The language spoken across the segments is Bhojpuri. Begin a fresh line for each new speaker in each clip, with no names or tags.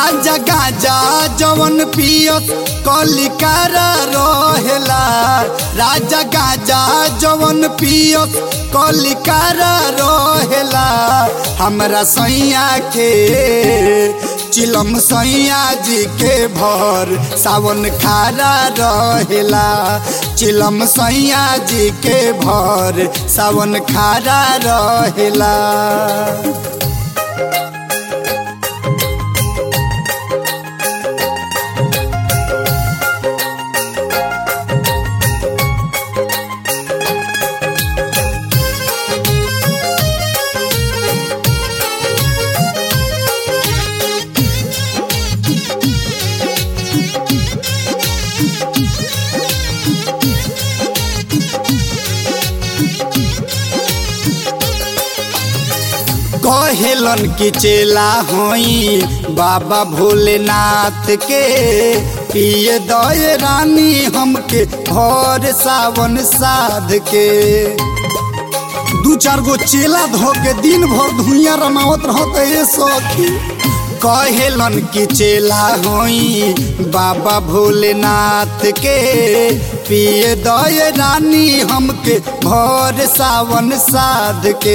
राजा गाजा जवन पियत कलिकार रहेला राजा गाजा जवन पियत कलिकार रहेला हमरा सैया के चिलम सैया जी के भर सावन खारा रहेला चिलम सैया जी के भर सावन खारा रहेला कहेलन की चेला होई बाबा भोलेनाथ के पिए दय रानी हमके भर सावन साध के दू चार गो चेला धो के दिन भर धुइया रमावत रहत ये सखी कहेलन की चेला होई बाबा भोलेनाथ के पिए दय रानी हमके भर सावन साध के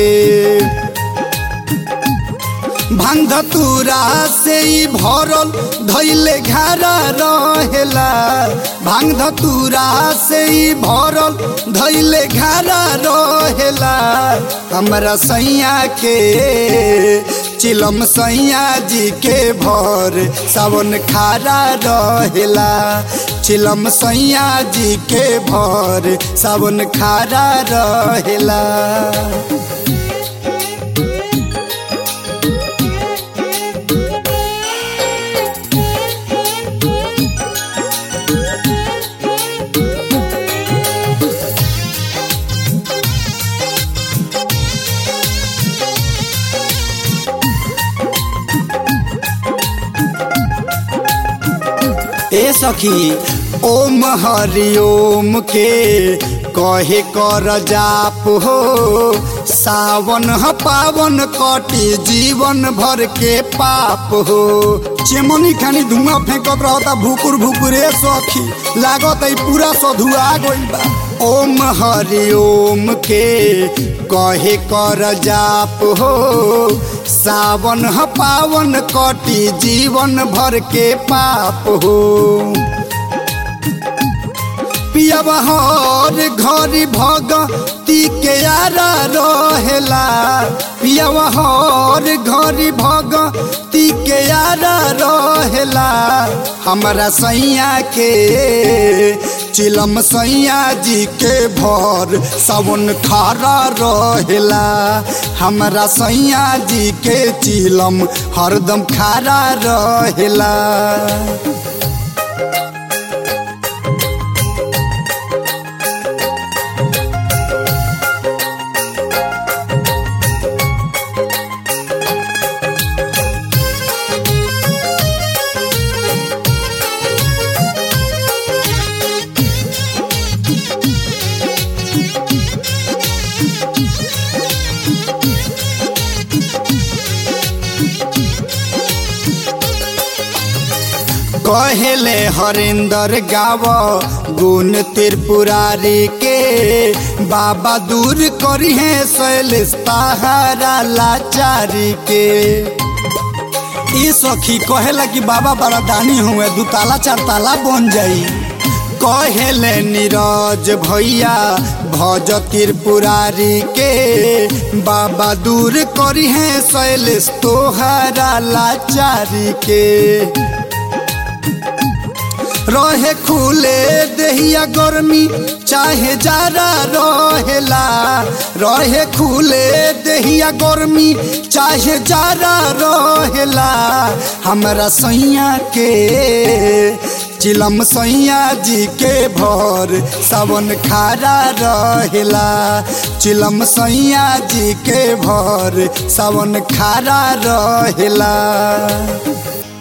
भांग धतूरा से ही भरल धैले घारा रहेला भांग धतूरा से ही भरल धैले घारा रहेला हमरा सैया के चिलम सैया जी के भर सावन खारा रहेला चिलम सैया जी के भर सावन खारा रहेला ए सखी ओम हरि ओम के कहे कर जाप हो सावन ह पावन कटी जीवन भर के पाप हो चेमनी खानी धुआं फेंकत रहता भुकुर भुकुरे सखी लागत है पूरा सधुआ गइल बा ओम हरि ओम के कहे कर जाप हो सावन ह पावन कटी जीवन भर के पाप हो पियब हर घरी भगती के आरा रहेला पियब हर घरी भगती के आरा रहेला हमरा सैया के चिलम सैया जी के भर सावन खारा रहेला हमरा सैया जी के चिलम हरदम खारा रहेला कहेले हरिंदर गाव गुण त्रिपुरारी के बाबा दूर करी है शैलेश पहाड़ा लाचारी के ई सखी कहेला कि बाबा बड़ा दानी हुए दू ताला चार ताला बन जाई कहेले नीरज भैया भज त्रिपुरारी के बाबा दूर करी है शैलेश तोहरा लाचारी के रहे खुले देहिया गर्मी चाहे जारा रहेला रहे खुले देहिया गर्मी चाहे जारा रहेला हमरा सैया के चिलम सैया जी के भर सावन खारा रहेला चिलम सैया जी के भर सावन खारा रहेला